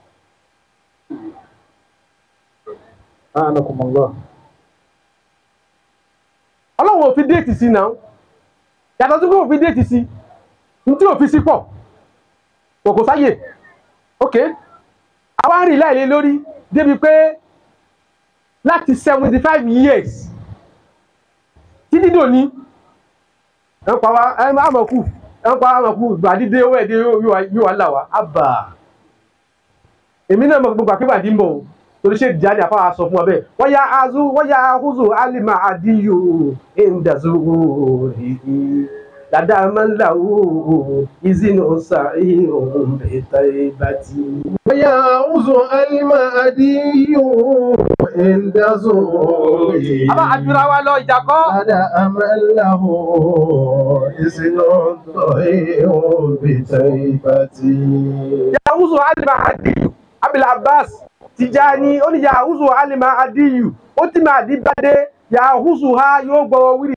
ọlọ́run ò fi déètì sí náà yàtọ̀ sí pé ò fi déètì sí ní tí ò fi sí pọ̀ kò kò sáyè ok àwa ń rìn láìlé lórí débi pé láti seventy five years títí dòní ẹ ń pa wá ẹ ń àmọ̀kù ẹ ń pa àmọ̀kù gbàdídé owó ẹ̀dẹ́ yóò wá là wá àbà èmi náà mọ̀ gbogbo àkébàdí ń bọ̀ o torí ṣe jáde àfáà sọ fún wa bẹ́ẹ̀ wọ́n ya azu wọ́n ya ahuzu alima adiyu indazu rihi dada manlawo izinu sa'i ohun bẹta ibati. ويعوز المهدي عند زوره àbá àdúrà wa lọ ìjà kọ́. هذا أمل له إذن ضعيف بتيبتي yahuzu alima adiyu abil abbas tijani ó ní yahuzu alima adiyu ó ti máa di bàdé yahuzu ha yóò gbọ́ wíri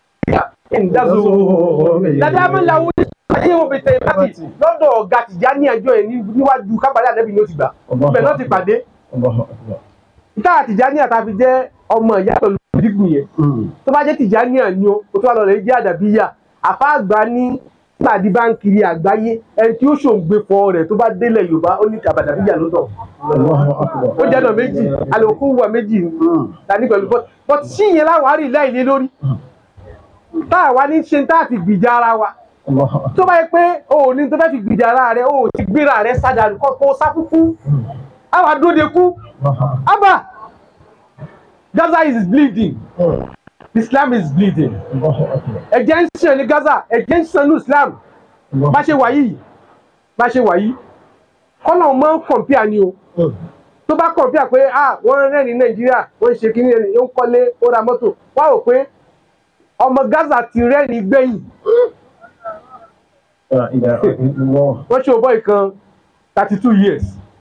indazu dada manlawo ayé wo bẹ̀tẹ̀ ìbátì lọ́dọ̀ ọ̀gá tìjání ẹjọ́ ẹ̀ ní- níwájú kábàlẹ̀ àdẹ́bí ni ó ti gbà ibẹ̀ náà ti pàdé ìta àtìjání àtàfi jẹ́ ọmọ ìyá pẹ̀lú ìdígun yẹn tó bá jẹ́ tìjání àní o tó wà lọ rẹ̀ jẹ́ àdàbíyà àfa àgbà ní pàdé bá ń kiri àgbáyé ẹni tí ó ṣòǹgbẹ fọ rẹ̀ tó bá délẹ̀ yorùbá ó ní àbàdàbíyà ló tọ̀ ó jẹ́ ọ̀nà méjì àlòkù wà méjì tani pẹ̀lú bọ́t bọ́t sí ìyẹn láwọn àrí láìlé lórí tá a wá ní ṣe tá a fi gbìjà ara wa tó bá yẹ pé o ò ní tó fẹ́ fi gbìjà ara rẹ o ò ti gbéra rẹ sádàlú kọ́ kó sáfúfú àwa dóde kú abba Gaza is bleeding Islam is bleeding ẹ̀jẹ̀ ń ṣàn ní Gaza ẹ̀jẹ̀ ń ṣàn ní Islam bá ṣe wà yìí bá ṣe wà yìí kọ́nà máa ń kọ̀m̀pìà ni o tó bá kàn bí à pé ah wọ́n rẹ́ ní nàìjíríà wọ́n ń ṣe kí ní ó ń kọ́lé ó ra mọ́tò wá wò pé ọmọ gaza ti rẹ́ ní gbẹ̀yìn La ilaha illallah. wọ́n ṣe òbọ̀ ìkan thirty two years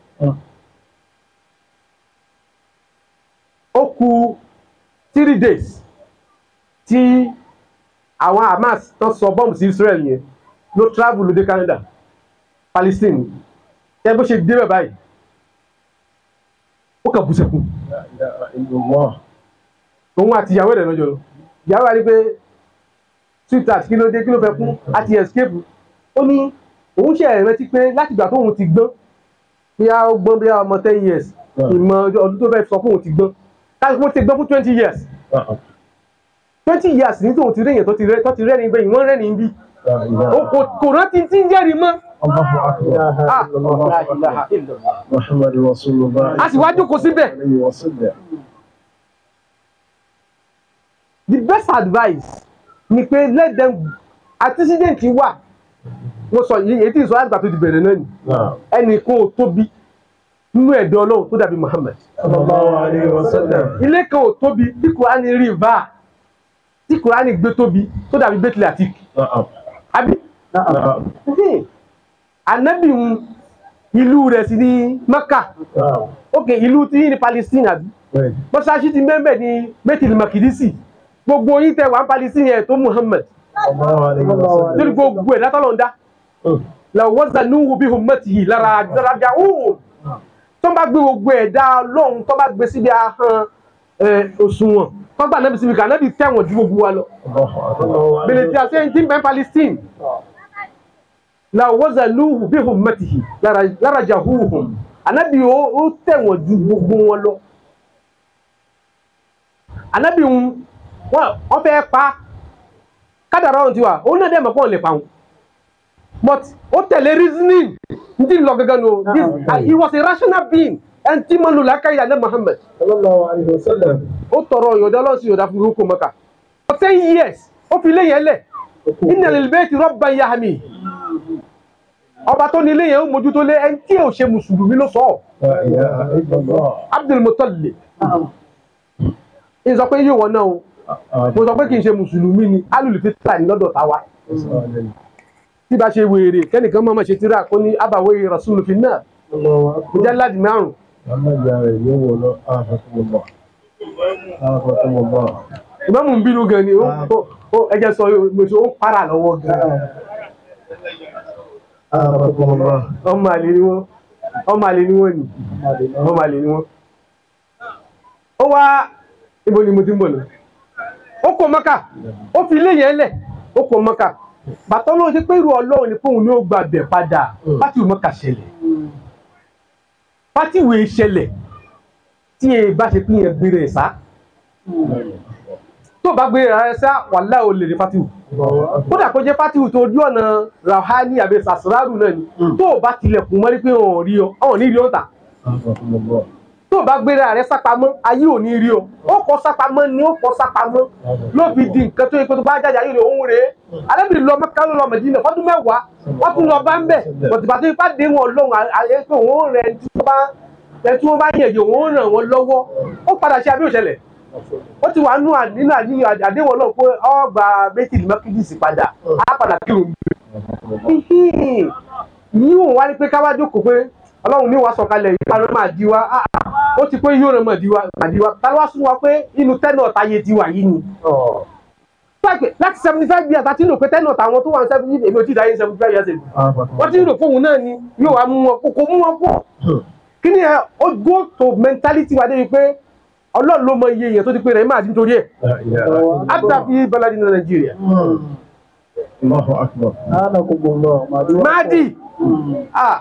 ó kù three days tí àwọn hamas tó sọ bọ́ọ̀mù sí israel yẹn ló travel ló dé canada palestine ẹ bó ṣe débẹ̀ báyìí ó kàn bú sẹ́kù La ilaha illallah. òun àti ìyàwó rẹ̀ lọ́jọ́ lọ ìyàwó rẹ̀ rí pé sweetheart kí ló dé kí ló fẹ́ kú àti escape ó ní òun ṣe rántí pé látìgbà tóun ti gbọ́n bí a ó gbọ́n bí a ọmọ ten years ìmọ̀ ọdún tó fẹ́ sọ fún òun ti gbọ́n káàkiri wọ́n ti gbọ́n fún twenty years twenty years ní tóun ti rí èèyàn tó ti rẹ́ tó ti rẹ́ ní gbẹ̀yìn wọ́n rẹ́ ní bí La ilaha ó kò kò rántí tí ń jẹ́rìí mọ́ Allahu akbar. ah la ilaha illallah. Muhammadu Rasulullah. a sì wá jókòó síbẹ̀ Alayhi wa sallam. the best advice ni pé let them antecedent wà mo sọ yìí èyí tí ìsọ àgbà tó ti bẹ̀rẹ̀ náà ni Naam. ẹnì kan ò tóbi nínú ẹ̀dọ́ ọlọ́run tó dàbí Muhammad Sallallahu alayhi wa sallam. ilé kan ò tóbi tí kùránì rí bá tí kùránì gbé tóbi tó dàbí bẹ́tìlì àti Naam. àbí Naam. anabi ń ìlú rẹ̀ sí ní Mecca Naam. ok ìlú tí ní Palestine àbí Bẹ́ẹ̀ni. mọ́ṣáláṣí ti mẹ́mẹ́ ní bẹ́tìlì makidisi gbogbo yín tẹ wà ń Palestine yẹn tó Muhammad Sallallahu alayhi wa sallam. lórí gbogbo ẹ̀dá tọ́lọ̀ ń dá la wazanuhu bi hummatihi lára àjọrajà òun tó bá gbé gbogbo ẹ̀dá lọ́hùn tó bá gbé síbi ahọ́n ẹ̀, òṣùwọ̀n tó gbà nábì síbi kà nábì tẹ̀wọ̀n ju gbogbo wa lọ. Allahu akbar. bèrè tí a ṣe ń tí ń bẹ́ Palestine la wazanuhu bi hummatihi lára jahuhum ànábì ó ó tẹ̀wọ̀n ju gbogbo wọn lọ. ànábì ń wọ́n fẹ́ pa kádàrá ọ̀hún ti wà òun náà dẹ̀ mọ̀ pé òun lè pa òun but ó tẹ̀lé reasoning n ti lọ gangan no this uh, he was a rational being ẹn tí mo lò lákàyè alẹ́ Muhammad Sallallahu alayhi wa sallam. ó tọrọ yọ̀dá lọ́sí yọ̀dá fún orúkọ mọ́ka for ten years ó fi léyìn ẹlẹ̀ inna lil bayti rabban yahmi ọba tó ní ilé yẹn ó mójútó lé ẹni tí ò ṣe mùsùlùmí ló sọ ọ́ La ilaha illallah. Abdul Muttalib ń sọ pé yóò wọ náà o mo sọ pé kì í ṣe mùsùlùmí ni alùlùfẹ́ tà ní lọ́dọ̀ táwa tí bá ṣe wèrè kẹ́nìkan máa ma ṣe tíra kó ní abàwé rasul fi náà mujallad márùn ìmáàmù ń bínú gan ni ó ó- ó ẹjẹ sọ mọ̀ṣọ́ ó para lọ́wọ́ gan ọmọ àlè ni wọ́n ọmọ àlè ni wọ́n ni ọmọ àlè ni wọ́n. ó wá ibo ni mo ti ń bọ̀ náà ó kó mọ́kà ó fi ilé yẹn lẹ̀ ó kó mọ́kà bàtọ́ ló ṣe pé irú ọlọ́run ni fóun ni ó gba bẹ̀ padà pátì mọ́kà ṣẹlẹ̀ pátì ìwé ṣẹlẹ̀ tí e bá ṣe pín yẹn gbére ẹ̀ sá tó bá gbére ẹ̀ sá wàhálà ò lè rí fatiwu kódà kó jẹ́ fatiwu tó ojú ọ̀nà rahani àbí sasraru náà ni tó o bá tilẹ̀kùn mọ́rí pé wọn ò rí ọ ọ̀hún ní rí ọ ta tó o bá gbéra rẹ sápamọ́ ayé ò ní rí o ó kọ sápamọ́ ni ó kọ sápamọ́ ló fi di nǹkan tó yẹ kó tó bá jáde ayé rẹ òun rèé alábìrì lọ Mẹ́kà ló lọ Mẹdínà fọdún mẹ́wàá wọ́n tún lọ bá ń bẹ̀ bọ̀tìbà tó ipá dé wọn lọ́hùn ayé pé òun rẹ tí wọ́n bá ẹ tí wọ́n bá yẹ̀yẹ̀ òun ràn wọ́n lọ́wọ́ ó padà ṣe àbí òṣẹlẹ̀ ó ti wà nínú nínú àdéhùn àdéhùn Ọlọ́run pé ọgbà méjìlí mẹ́kìdìsì padà á padà kírun yìí wọn wá ní pé káwá jókòó pé ọlọ́run ní wàá sọ̀kalẹ̀ yìí ká ló máa di wa ah, ah, ó ti pé yóò rẹ̀ máa di wa máa di wa ká ló wá sún wa pé inú tẹ́nà táyé ti wà yìí ni. Láti- láti seventy five years àti nínú pé tẹ́nà táwọn tó wà ní seventy èmi ò tí ì dáyé seventy five years ago wọ́n ti rò fóun náà ni yóò wá mú wọn kókó mú wọn pọ̀ kí ni ẹ ó go to mentality wa débi pé ọlọ́run ló mọ iye èèyàn tó ti pé rẹ̀ máa di nítorí ẹ̀ áfíà fi bọ́ládì ní Nàìjíríà Allahu akbar. máàdì ah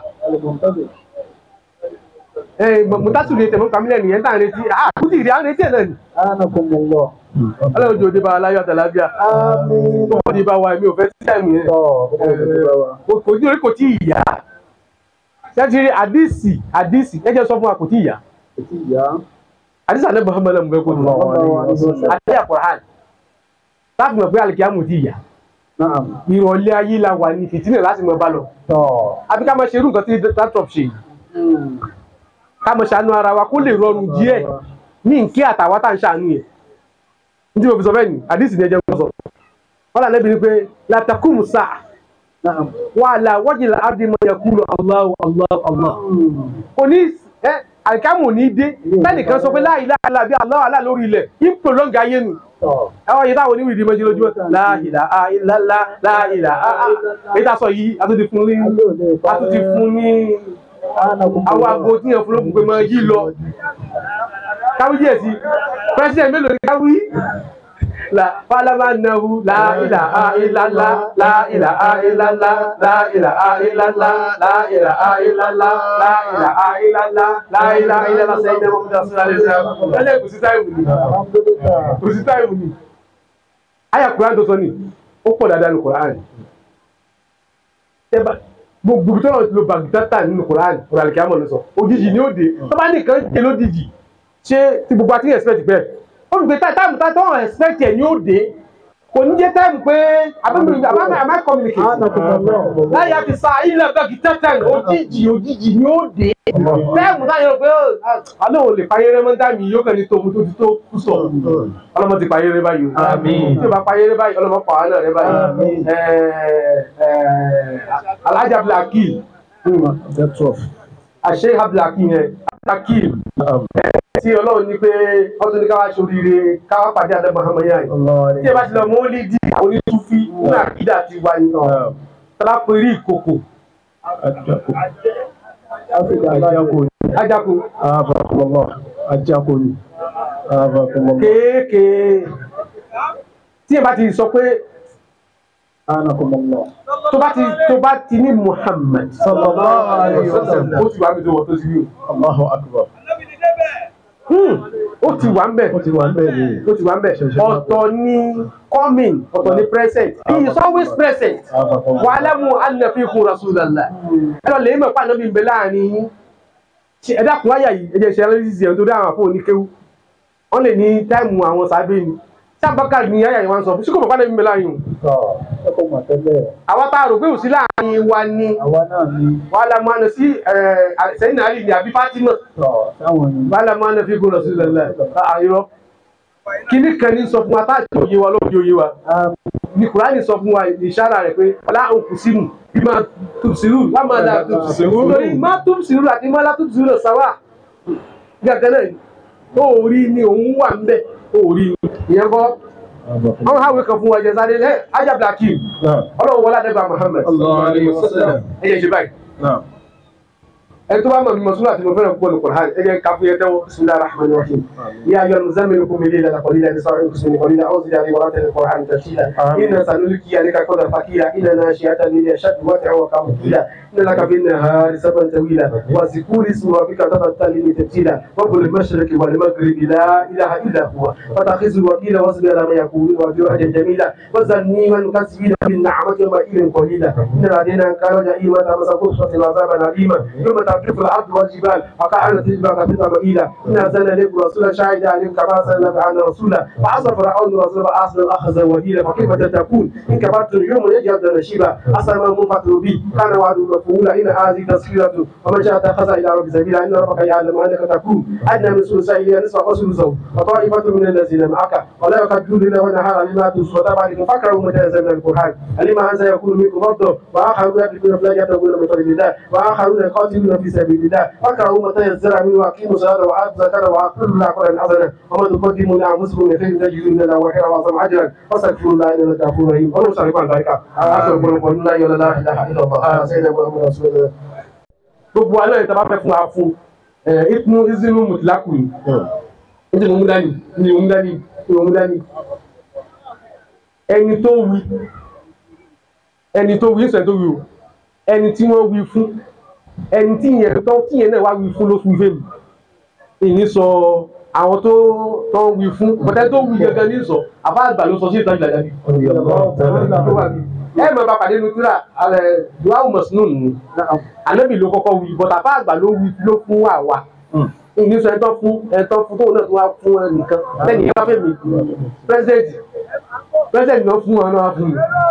ẹ mọ̀tàtù lè tẹ̀mọ́ kàmílẹ̀ nìyẹn tá à ń retí ah kùtì ìrìn à ń retí ẹ̀ náà ni ọlọ́run jò dé bá aláyọ̀ àtàlábíà tó wọ́n di bá wa èmi ò fẹ́ sí àmì yẹn kò kò ní orí kò tí ì yá ṣẹ́tìrì àdìsí àdìsí ẹ jẹ́ sọ fún wa kò tí ì yá àdìsí àlẹ́ Muhammad mú bẹ́ẹ̀ kó nù àdìsí àkùrán láti mọ̀ pé àlìkíyàmù tí ì yá ìrọ̀lẹ́ ayé la wà ní fìtínà láti mọ̀ bá lọ àbí ká máa ṣe irú nǹkan tí dantrop ṣe yìí ká mọ̀ ṣàánú ara wa kó lè rọrùn díẹ̀ ní nkí àtàwọn tá à ń ṣàánú yẹn ní tí mo fi sọ bẹ́ẹ̀ ni àdìsí ni ẹ jẹ́ kó sọ wọn là lẹ́bi ni pé latakum sáà wàhálà wọ́jìlá abdimọ̀ yẹ kúrò Allahu Allahu Allah òní ẹ àìkámù ní dé lẹ́nìkan sọ pé láì láàlá bí Allahu Allah lórí ilẹ̀ yín prolong ayé nu ẹwọ́n yìí táwọn oníwìrì dìmọ̀ jùlọ láìlà àìlàlá láìlà àà èyí tá a sọ yìí a tún ti fún ní a tún ti fún ní àwọn aago tí yẹn fún lókun pé máa yí lọ káwí díẹ̀ sí president mélòó ni káwí la falama nahu la ilaha illallah la ilaha illallah la ilaha illallah la ilaha illallah la ilaha illallah la ilaha illallah sayyidina muhammad rasulullah sallallahu alaihi wasallam kò sí táìmù ni kò sí táìmù ni àyà kuran tó sọ ni ó pọ̀ dáadáa ní kuran gbogbo tó náà ti lo bagidata nínú kuran kuran kí á mọ̀ ló sọ òjijì ni ó dé tó bá nìkan jẹ lójijì ṣé ti gbogbo àti expect bẹ́ẹ̀ ó ń gbé táìmù táìmù tó ń expect ẹ̀ ni ó dé kò ní jẹ́ táìmù pé abẹ́mi abẹ́mi àmà communicate láyé àti sa ilẹ̀ bagidata òjijì òjijì ni ó dé táìmù táyọ̀ rò pé àlọ́ ò lè payé rẹ́ mọ́tà mi yóò kàn ní tòun tó ti tó kú sọ ọlọ́mọ ti payé rẹ́ báyìí o Àmín. tí o bá payé rẹ́ báyìí ọlọ́mọ pàwọn náà rẹ́ báyìí Alhaji Abdulhakeem àṣẹ Abdulhakeem yẹn Abdulhakeem tí ọlọ́run ní pé ọdún ní káwá ṣoríire káwá pàdé àdé Muhammad yáyì tí ẹ bá ti lọ mọ́ lé dí onítúfí ní àkídà ti wá ní náà tọ́lá pé rí ìkòkò ajáko ajakoni abakumọlọ kéékèé tí ẹ bá ti sọ pé anakumọlọ tó bá ti tó bá ti ní Muhammad sallallahu alaihi wasallam ó ti wà mí tó wọ́n tó ti rí o allahu akbar Hmm, ó ti wà ń bẹ̀ ó ti wà ń bẹ̀ ni ó ti wà ń bẹ̀ ọ̀tọ̀ ní coming ọ̀tọ̀ ní present he is always present wa'lamu anna fikum rasulallah ẹ lọ lè mọ̀ pé ànábì ń bẹ láàrin yín ṣe ẹ dákun wáyà yìí ẹ jẹ́ ṣe analysis yẹn tó dá àwọn àfọ oníkéwú wọ́n lè ní táìmù àwọn sábẹ́ ni sábàkà ní ayà yìí wọ́n sọ fún síkò bàbá ànábì ń bẹ láàrin yìí ẹ kò mọ̀ tẹ́lẹ̀ àwa tá a rò pé òsì láàrin wa ni àwa náà ni wa'lamu anna sí sẹ́yìn náà rí ni àbí Fatima tọ̀ táwọn yìí wa'lamu anna fikum rasulallah àyọ̀ kíní kan ní sọ fún wa tá àti òye wa lóde òye wa ní kùránì sọ fún wa ìṣára rẹ̀ pé ọlá òkú sínú bí máa tún sírù wá máa dà tún sírù lórí má tún sírù àti má lá tún sírù lọ sáwà gàgán náà ni ó rí ni òun wà ń bẹ ó rí ni ìyẹn kọ́ àwọn hàwé kan fún wa jẹ sáré ẹ ajá blakim ọlọ́run wọlé adébá Muhammad Sallallahu alaihi wasallam. ẹ yẹ ṣe báyìí ẹni tó bá mọ̀ mímọ̀ súnà tí mo fẹ́ràn púpọ̀ ní Qur'an ẹ jẹ́ ká fún yẹn tẹ́wọ́ bismillahir rahmanir rahim ya ayyuhal muzammil qum layla qalila nisa'u qismin qalila aw zid alayhi wa rattil qur'an tartila inna sanulqi alayka qawlan thaqila inna nashi'ata al-layli ashaddu wat'an wa qamun qila inna laka bin nahari sabran tawila wa zkur isma rabbika tabattal tabtila رب المشرق والمغرب لا اله الا هو فاتخذه وكيلا واصبر على ما يقولون وجوعا جميلا وزني والمكسبين بالنعمة ومائل قليلا إن لدينا كان جئيما تمس قصة عذابا أليما يوم ترجف الأرض والجبال وقعنا تجبال قطيطا مئيلا إن أرسلنا إليكم رسولا شاهدا عليكم كما أرسلنا معنا رسولا فعصى فرعون رسول فأصل الأخذ وهيلا فكيف تتقون إن كفرتم يوم يجعل نشيبا أصل ما منفطر بي كان وعد مفعولا إن هذه تذكرة ومن شاء اتخذ إلى رب سبيلا إن ربك يعلم أنك تكون أدنى من ثلثي إلى نصف وثلثه وطائفة من الذين معك ولا يقدرون الليل والنهار لما تنسوا وتابع لكم فاكرهوا متنزل من القرآن لما أن سيكون منكم مرضى وآخرون يدركون فلا يبتغون من فضل الله وآخرون يقاتلون في سبيل الله فاكرهوا متيسر منه وأقيموا الصلاة وآتوا الزكاة وأقروا الله قولا حسنا وما تقدموا لأنفسكم من خير تجدوا من الله وخيرا وأعظم أجرا واستغفروا الله إنه غفور رحيم ولو صار يقال ذلك أستغفر الله لا إله إلا الله سيدنا محمد رسول الله gbogbo alẹ́ yìí tábà fẹ́ fún wa fún ẹ̀ ìpinnu ìzinú mùtìlákù ni ní ìwọ̀n dání ní ìwọ̀n dání ní ìwọ̀n dání ẹni tó wí ẹni tó wí ìṣẹ̀ tó wí o ẹni tí wọ́n wí fún ẹni tí yẹn tó tí yẹn náà wá wí fún ló fún fèmí ìní sọ àwọn tó tó wí fún bọ́tẹ́ tó wí gẹ́gẹ́ ní sọ àbá àgbà ló sọ sí ìtọ́jú ìlàjà bíi ẹ mọ̀ bá pàdé nutura alẹ duawu mọ̀sínú nù anabi ló kọ́kọ́ wí bọ́tà bá àgbà ló wí ló fún wa wa ìní sọ ẹtọ́ fún ẹtọ́ fún tóun náà tó wá fún ẹ nìkan lẹ́yìn ìyá fẹ́ mi pírẹsidẹ̀ntì pírẹsidẹ̀ntì náà fún wọn náà fún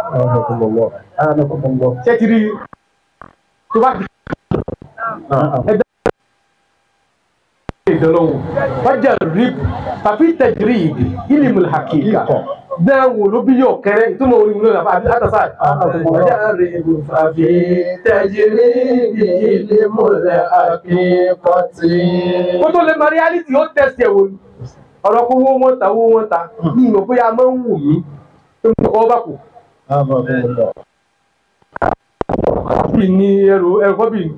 mi ṣé ti rí tó bá ti ẹgbẹ́ ìdánwò wájà rib tàbí tẹ̀jìrì ìdì ìlìmù hakika náà wò ló bí yóò kẹrẹ ìtumọ̀ orí ìlú náà àbí àtàsà wájà rib tàbí tẹ̀jìrì ìdì ìlìmù Akíkọ́tì. kó tó lè mọ reality ó tẹ̀sí ẹ̀ wò ni ọ̀rọ̀ kó wó wọn ta wó wọn ta ní ìmọ̀ bóyá máa ń wù mí tó ń kọ́ bá kù bí ní ẹrù ẹrù kọ́ bí ní.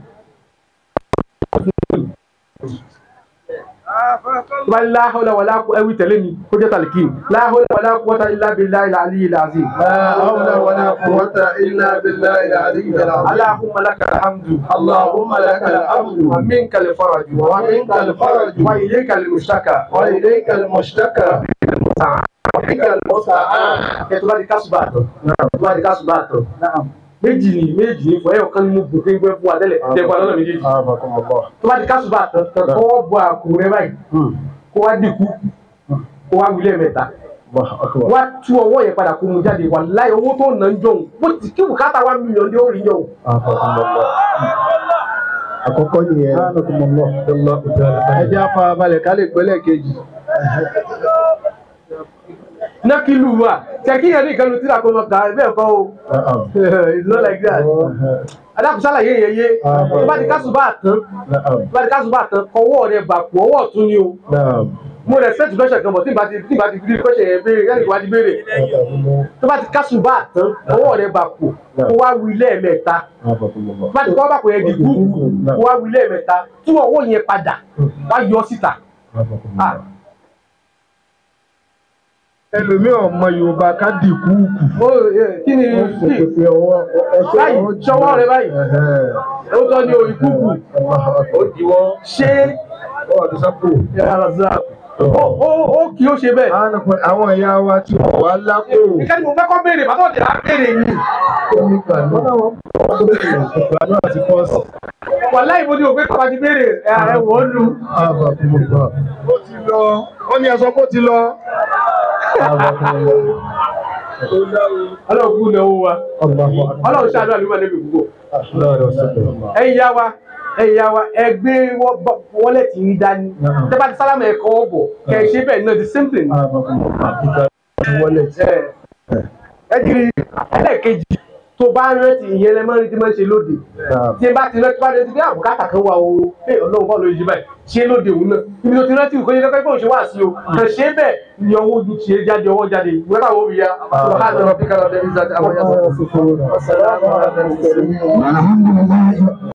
tó bá ní láhọ́lá wà láàkú ẹwì tẹ̀lé mi kó jẹ́ tàlíkì láhọ́lá wà láàkú wọ́ta ilá bí láì láàlí ilá àzí. لا حول ولا قوة إلا بالله العلي العظيم aláhùnmá lákà alhamdu. اللهم لك الحمد ومنك الفرج ومنك الفرج وإليك المشتكى وإليك المشتكى وبك المستعان ètò bá di kásùbà tán ètò bá di kásùbà tán Naam. méjì ni méjì ni fún ẹyọ kan ní mo bù kéńgbé fún wa tẹ́lẹ̀ tẹ́gbà lọ́nà méjèèjì أعظكم الله tó bá di kásùbà tán tán kọ́ wọ́n bọ àkùrẹ́ rẹ báyìí kó wá dínkù kó wá wílẹ̀ mẹ́ta الله أكبر wá tú ọwọ́ yẹn padà kó mu jáde wà láì owó tó nà ń jọ̀hún bó ti kí bùkátà wá mílíọ̀nù ní orí jọ̀hún. أعظكم الله àkọ́kọ́ nìyẹn ẹ jẹ́ afa balẹ̀ ká lè gbẹ́lẹ̀ kejì nákìlù wa tẹ̀kí yẹn ní ìkànnì tí làkọ́ máa kà á bẹ́ẹ̀ kọ́ o it's not like that adákùsálà yé yé yé tó bá di kásùbà tán tó bá di kásùbà tán ọwọ́ rẹ bàpọ̀ ọwọ́ ọ̀tún ni o mo rẹ̀ sẹ́ẹ̀tì lọ́sẹ̀ kan bọ̀ tí n bá ti tí n bá ti fi kọ́sẹ̀ yẹn béèrè yẹn nìkan wá ti béèrè tó bá ti kásùbà tán ọwọ́ rẹ bàpọ̀ kó wá wí lẹ́ẹ̀mẹ́ta tó bá ti kọ́ bàpọ̀ yẹn di kúkú kó wá wí lẹ́ẹ̀mẹ́ta tú ọwọ́ yẹn padà wá yọ síta. Ah, ẹlòmíì ọmọ yorùbá ká dì kúùkù ó, eh, kí ni kí báyìí ṣọwọ́ rẹ báyìí ó tọ́ ní orí kúkú ó diwọ́ ṣé ó wà tó sápò. ó ó- ó kì í ó ṣe bẹ́ẹ̀. àwọn ìyá wa tí wọ́n wá lápò Nǹkan tí mo fẹ́ kọ́ béèrè bàtọ́ ọ̀dẹ̀ á béèrè mi. ìgbàlú àti pọ́ọ̀sì. Wàláì mo ní òpé kọ́ba ti béèrè ẹ̀ wọ́n lu. ó ti lọ ó ní ẹ̀sọ́ kó ti lọ. Ọlọ́run kú lọ́wọ́ wa. Ọlọ́run ṣáájú àlùmọ́ níbi gbogbo. Ẹ̀yin yá wa ẹ̀yin yá wa ẹ gbé wọ́lẹ̀tì yín dání. Tẹ́ bá ti sálámù ẹ̀kọ́ ọ̀bọ̀ kẹ̀ ẹ ṣe bẹ́ẹ̀ náà the same thing. Ẹ ẹ kiri ẹlẹ́ẹ̀kejì tó bá rántí ìyẹn lẹ́mọ́ ní ti máa ń ṣe lóde. Tí ẹ bá ti rántí bá rántí bí àbùkátà kan wà o, ẹ ọlọ́run kọ́ ló yí báyìí, ṣé lóde òun náà. Ibi tó ti rántí nǹkan yẹn kẹ́kẹ́ kó ṣe wá sí o. Kàn ṣe bẹ́ẹ̀ ni ọwọ́ ojú tiẹ̀ jáde ọwọ́ jáde. Ìwé táwọn òbí ya, ọ̀hán lọ́rọ̀ bí kálọ̀ dẹ́bí sáà àwọn yàtọ̀. Assalamu alaikum. alhamdulilayi.